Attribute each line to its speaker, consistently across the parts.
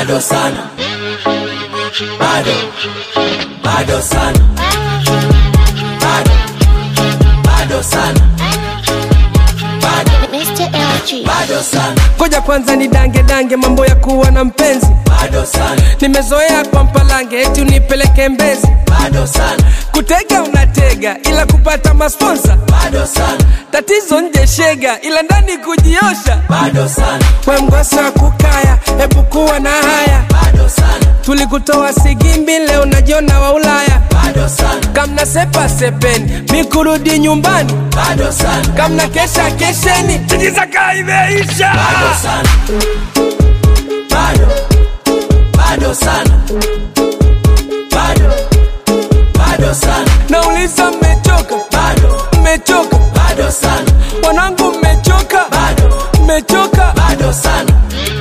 Speaker 1: bado sana, bado bado sana, bado bado sana, bado
Speaker 2: Mr. LG.
Speaker 1: bado sana,
Speaker 3: Ngoja kwanza ni dange dange mambo ya kuwa na mpenzi.
Speaker 1: bado sana,
Speaker 3: Nimezoea kwa mpalange eti unipeleke Mbezi.
Speaker 1: bado sana,
Speaker 3: Kutega unatega ila kupata masponsa.
Speaker 1: bado sana,
Speaker 3: Tatizo nje shega ila ndani kujiosha.
Speaker 1: bado sana,
Speaker 3: We mgosa kukaya, hebu kuwa na haya.
Speaker 1: bado sana,
Speaker 3: Tulikutoa Sigimbi, leo najiona wa Ulaya.
Speaker 1: bado sana,
Speaker 3: Kamna sepa sepeni, mi kurudi nyumbani.
Speaker 1: bado sana,
Speaker 3: Kamna kesha kesheni, tijizaka imeisha.
Speaker 1: bado sana, bado bado sana, bado bado sana,
Speaker 3: Nauliza mmechoka,
Speaker 1: bado
Speaker 3: mmechoka,
Speaker 1: bado sana,
Speaker 3: wanangu mmechoka,
Speaker 1: bado
Speaker 3: mmechoka.
Speaker 1: bado sana.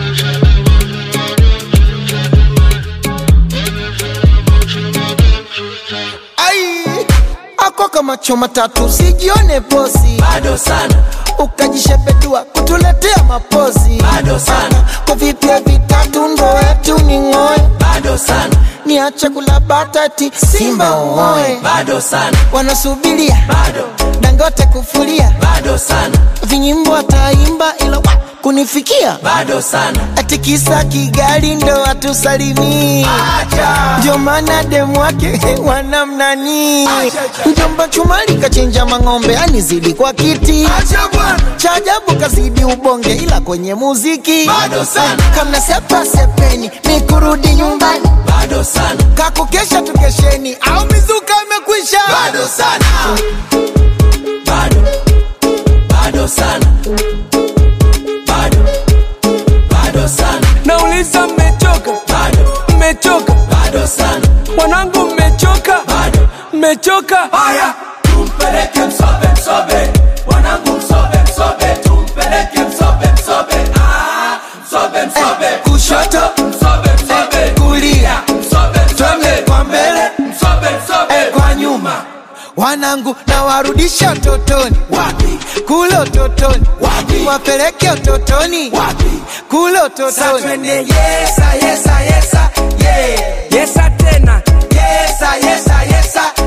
Speaker 4: ai ako kama choma tatu usijione posi
Speaker 1: bado sana,
Speaker 4: ukajishepedua kutuletea mapozi
Speaker 1: Bado sana.
Speaker 4: kwa vipya vitatu ndo etu ni ng'oe
Speaker 1: bado sana,
Speaker 4: niache kula batati simba uoe
Speaker 1: bado sana,
Speaker 4: wanasubiria
Speaker 1: bado
Speaker 4: dangote kufulia
Speaker 1: bado sana,
Speaker 4: vinyimbo ataimba ila wa, kunifikia
Speaker 1: bado sana,
Speaker 4: ati kisa kigali ndo atusalimii ndio maana demu wake wanamnani mjomba chumali kachinja mang'ombe anizidi kwa kiti cha ajabu kazidi ubonge ila kwenye muziki
Speaker 1: Bado sana.
Speaker 4: kamna sepa sepeni ni kurudi nyumbani
Speaker 1: bado sana,
Speaker 4: kakukesha tukesheni au mizuka imekwisha
Speaker 1: bado sana, bado bado sana, bado bado sana,
Speaker 3: Nauliza mmechoka,
Speaker 1: bado
Speaker 3: mmechoka,
Speaker 1: bado sana,
Speaker 3: wanangu mmechoka,
Speaker 1: bado
Speaker 3: mmechoka.
Speaker 1: haya, tumpeleke msobe msobe, wanangu msobe msobe, tumpeleke msobe msobe, ah, msobe msobe,
Speaker 4: kushoto
Speaker 1: msobe msobe,
Speaker 4: kulia
Speaker 1: msobe
Speaker 4: twende
Speaker 1: msobe,
Speaker 4: kwa mbele
Speaker 1: msobe msobe,
Speaker 4: kwa nyuma wanangu na warudisha utotoni
Speaker 1: wapi
Speaker 4: kule utotoni
Speaker 1: Wapi?
Speaker 4: wapeleke utotoni
Speaker 1: wapi
Speaker 4: kule
Speaker 1: Sa
Speaker 4: utotoni
Speaker 1: twende yesa yesa yesa yeah
Speaker 3: Yesa tena,
Speaker 1: yesa yesa yesa